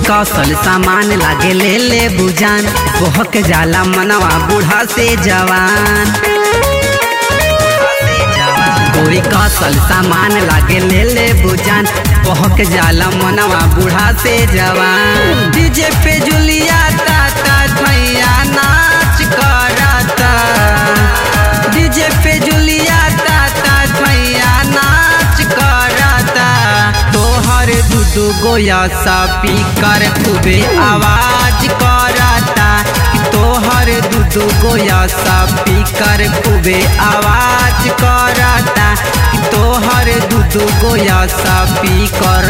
कौशल सामान लागे ले ले बुजान बहक जाला मनवा बूढ़ा से जवान गोरी कौशल सामान लागे ले ले बुजान बहक जाला मनवा बूढ़ा से जवान डीजे पे जुलिया ताता भैया नाच करता डीजे पे जुलिया ताता भैया नाच करता तोहर दूधू गोया सा पीकर खूबे आवाज करता कि तोहर दूधू गोया सा पीकर खूबे आवाज करता कि तोहर दूधू गोया सा पीकर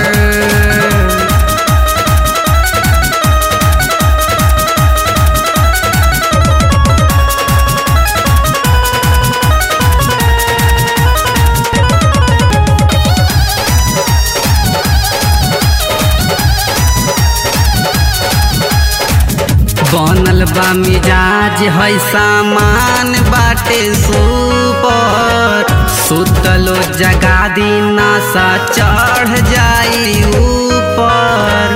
बनल बा मिजाज है सामान बाटे सुपर सुतलो जगा दीना सा चढ़ जाई ऊपर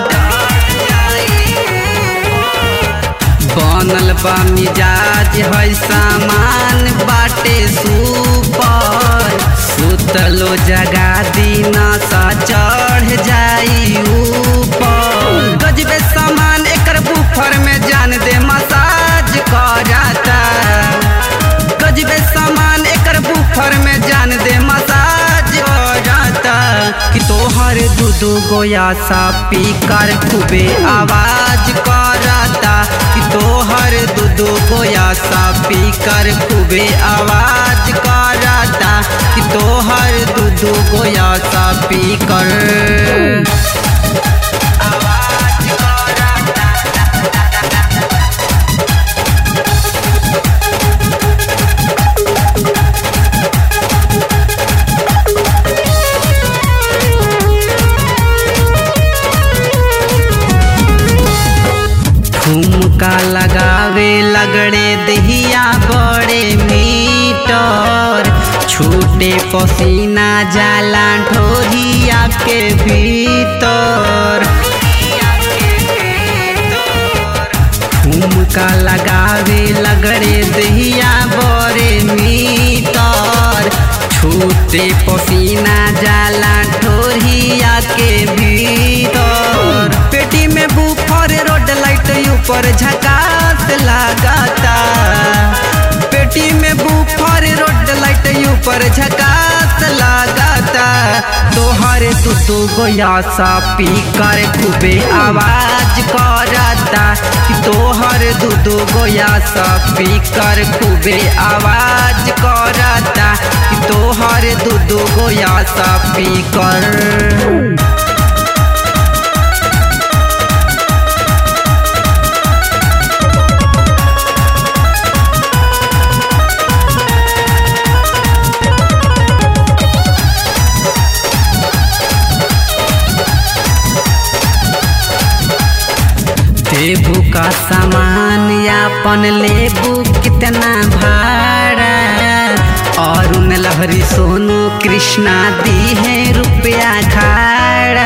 बनल बा मिजाज है सामान बाटे सुपर सुतलो जगा दीना सा चढ़ जाई ऊपर गजबे सामान एकर बुफर में जान दे मसाज करता गजबे सामान एकर बुफर में जान दे मसाज करता कि तोहर दूधू गोया सा पीकर खूबे आवाज करता कि तोहर दूधू गोया सा पीकर खूबे आवाज करता कि तोहर दूधू गोया सा पीकर आवाज करता ठुमका लगावे लगड़े दहिया बड़े मीटर छूटे पसीना जाला ढोरिया के भीतर ठुमका लगावे लगड़े दहिया बड़े मीटर छूटे पसीना जाला ढोरिया के भीतर पेटी में बुफर रोड लाइट ऊपर झकास लगाता पेटी में बुफर रोड लाइट ऊपर झकास लगाता तोहर दूधू गोया सा पीकर खूबे आवाज करता कि तोहर दूधू गोया सा पीकर खूबे आवाज करता कि तोहर दूधू गोया सा पीकर देबू का सामान यापन लेबू कितना भाड़ा और उन लहरी सोनू कृष्णा दी है रुपया खाड़ा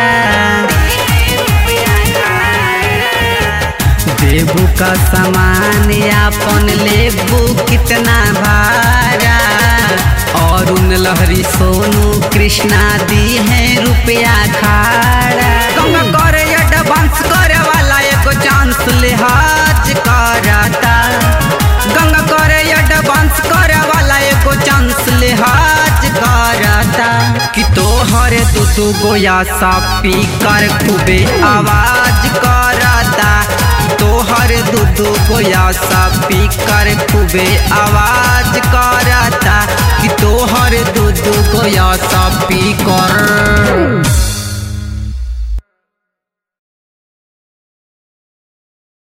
देबू का सामान यापन लेबू कितना भाड़ा और उन लहरी सोनू कृष्णा दी है रुपया खाड़ा गंगा करे एडवांस करे वाला एगो चांस लिहाज करता गंगा करे एडवांस करे वाला एगो चांस लिहाज करता कि तोहर दूधू गोया सा पीकर खूबे आवाज करता तोहर दूधू गोया सा पीकर खूबे आवाज करता कि तोहर दूधू गोया सा पीकर